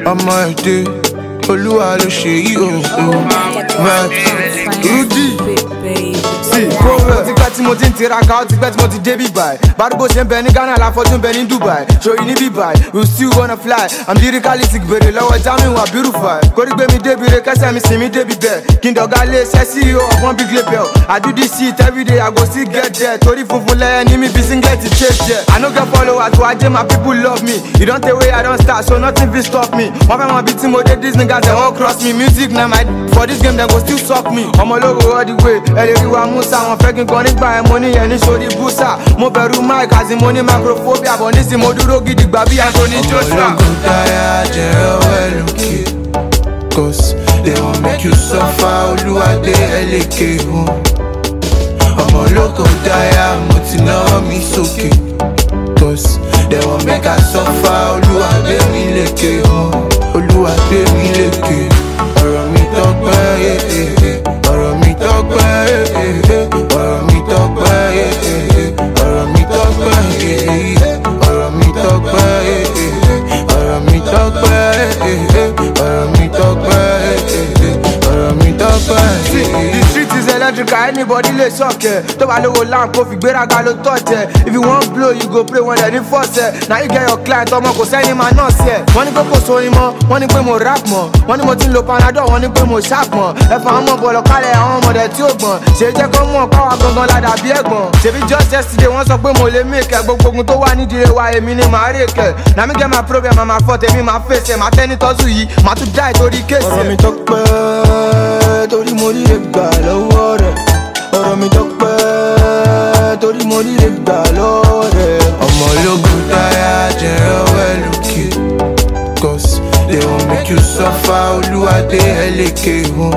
ọmọ èdè olúwa ló ṣe yí o o vibes rudy sí kó rẹ̀. ó ti pẹ́ tí mo ti ń tiraka ó ti pẹ́ tí mo ti dé bíbáyì bárúgbó ṣe ń bẹ ní ghana láfọ́jú ń bẹ ní dubai ṣòyí ní bíbáyì we still wanna fly i'm lyrically sick bèrè lọ́wọ́ jamiu abirufai kórí gbé mi débi re kẹsẹ̀ mi sin mi débi bẹ́ẹ̀ kí n dọ̀gá lé iṣẹ́ ceo of one big label i do this shit everyday i go still get there torí funfun lẹ́yẹ ní mi bí singlet chase there i no get followers to ajé my people love me e don tey wey i don start so nothing fit stop me wọ́n fẹ́ mọ bí tí mo dé dis niggas dem wan cross me music na my for this game dem go still suck me ọmọ olówó all the way ẹ lè rí wa musa wọn fẹ́ kí n gan nígbà yẹn mo ní yẹn ní sórí búsà mo bẹ̀rù mic àti mo ní microphobia bọ̀ nísìnyí mo dúró gidigba bí anthony joshua. ológun táyà jẹrẹ well lókè cause they wan make you suffer olúwadé ẹlẹ́kẹ̀ wọn ọmọ ológun táyà mo ti náwó mi sókè cause they wan make I suffer olúwadé mi lékè wọn olúwadé mi lékè ọ̀rọ̀ mi tọ́pẹ́ eh, eh, eh. ọ̀rọ̀ mi tọ́pẹ́ eh, eh, eh. ọ̀rọ̀ mi tọ́pẹ́ eh, eh, eh. ọ̀rọ̀ mi tọ́pẹ́ eh, eh, eh. ọ̀rọ̀ mi tọ́pẹ́ eh, eh, eh. ọ̀rọ̀ mi tọ́pẹ́ eh, eh, eh. ọ̀rọ̀ mi tọ́pẹ́ eh, eh, eh. ọ̀rọ̀ mi tọ́pẹ́ See, eh, eh. the street is electrical, anybody lè sọ̀kẹ̀. Tó bá lówó lamp kó fi gbéraga ló tọ̀jẹ̀. If you wan blow, you go pray when dem ní fọ́ọ̀sẹ̀. Na you get your client ọmọ kò sẹ́ni máa náà sí ẹ̀. Wọ́n ní pé kò sórin mọ́, wọ́n ní pé mo rap mọ́. Wọ́n ní mo ti ń lo panadol, wọ́n ní pé mo sharp mọ́. Ẹ̀fọn ọmọ bọ̀lọ̀ kálẹ̀ àwọn ọmọdé tí ó gbọ̀n. Ṣé jẹ́ kó mọ̀ káwa gangan ládàá bí ẹ̀gbọ́n? Ṣèbí just yesterday wọ́n sọ pé mo lè make ẹ̀ gbogbo ogun tó wà nídìí wa èmi ni màá rè kẹ̀. Na mi get my problem, màá máa fọ́ tèmi máa fèsì ẹ̀. Màá tẹ́ ní tọ́sù yìí, màá tún dá ìtorí kéèsì ọ̀rọ̀ ẹ̀. mi tọ́pẹ́ torí mo rí lè gbà lọ́wọ́ rẹ̀ ọ̀rọ̀ mi tọ́pẹ́ torí mo rí lè gbà lọ́wọ́ rẹ̀. ọmọ ológun táyà jẹrẹ well lókè cause they wan make you suffer olúwadé ẹlẹ́kẹ̀ wọn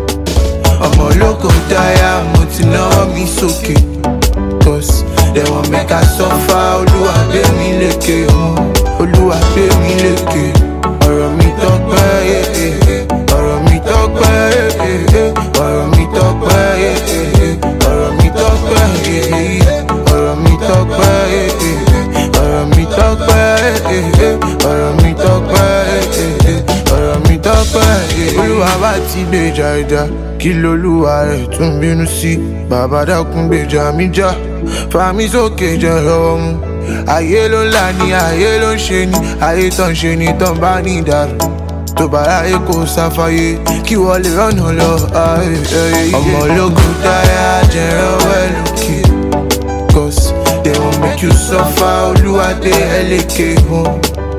ọmọ ológun táyà mo ti náwó mi sókè cause they wan make I suffer olúwadé mi lékè wọn olúwadé mi lékè ọ̀rọ̀ mi tọ́pẹ́ eh, eh, eh. ọ̀rọ̀ mi tọ́pẹ́ eh, eh, eh. ọ̀rọ̀ mi tọ́pẹ́ eh, eh, eh. ọ̀rọ̀ mi tọ́pẹ́ eh, eh, eh. ọ̀rọ̀ mi tọ́pẹ́ eh, eh, eh. ọ̀rọ̀ mi tọ́pẹ́ eh, eh, eh. ọ̀rọ̀ mi tọ́pẹ́ eh, eh, eh. ọ̀rọ̀ mi tọ́pẹ́ eh, eh. olúwa bá ti gbèjà ìjà kí lolúwa rẹ̀ tún bínú sí bàbá dákun gbèjà mi já fàmí sókè jẹ́ ọwọ́ mu ayé ló ń là ní ayé ló ń ṣe ní ayé tán ṣe ní tán bá ní ìdàrú tó bá ráyè kó sáfáyé kí wọ́n lè rọ́nà lọ. ayé, ayé, ayé. ọmọ ológun táyà jẹrẹ well lókè cause they wan make you suffer olúwadé ẹlẹ́kẹ̀ wọn.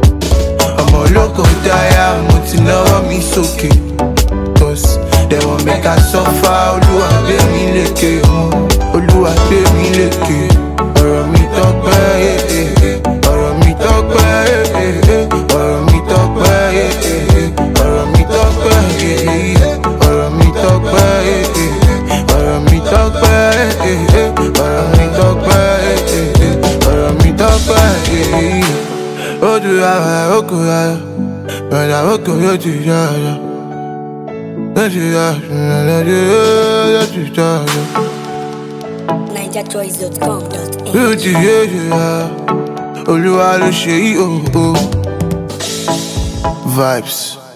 ọmọ ológun táyà mo ti náwó mi sókè cause they wan make I suffer olúwadé mi lékè wọn. olúwadé mi lékè ọ̀rọ̀ mi tọ́pẹ́ eh, eh, eh. ọ̀rọ̀ mi tọ́pẹ́ eh, eh, eh. ọ̀rọ̀ mi tọ́pẹ́ eh, eh, eh. ọ̀rọ̀ mi tọ́pẹ́ eh, eh, eh. ọ̀rọ̀ mi tọ́pẹ́ eh, eh, eh. ọ̀rọ̀ mi tọ́pẹ́ eh, eh, eh. ọ̀rọ̀ mi tọ́pẹ́ eh, eh, eh. ọ̀rọ̀ mi tọ́pẹ́ eh, eh, eh. ó dùn àwọn àrókò ayọ̀ bẹ̀rẹ̀ àrókò yóò ti yá ayọ̀ lọ́sì yá ìrìnàjò yóò ti yá ayọ̀ NigerChoice.com.ng yóò ti yé yá olúwa ló ṣe yí o o vibes.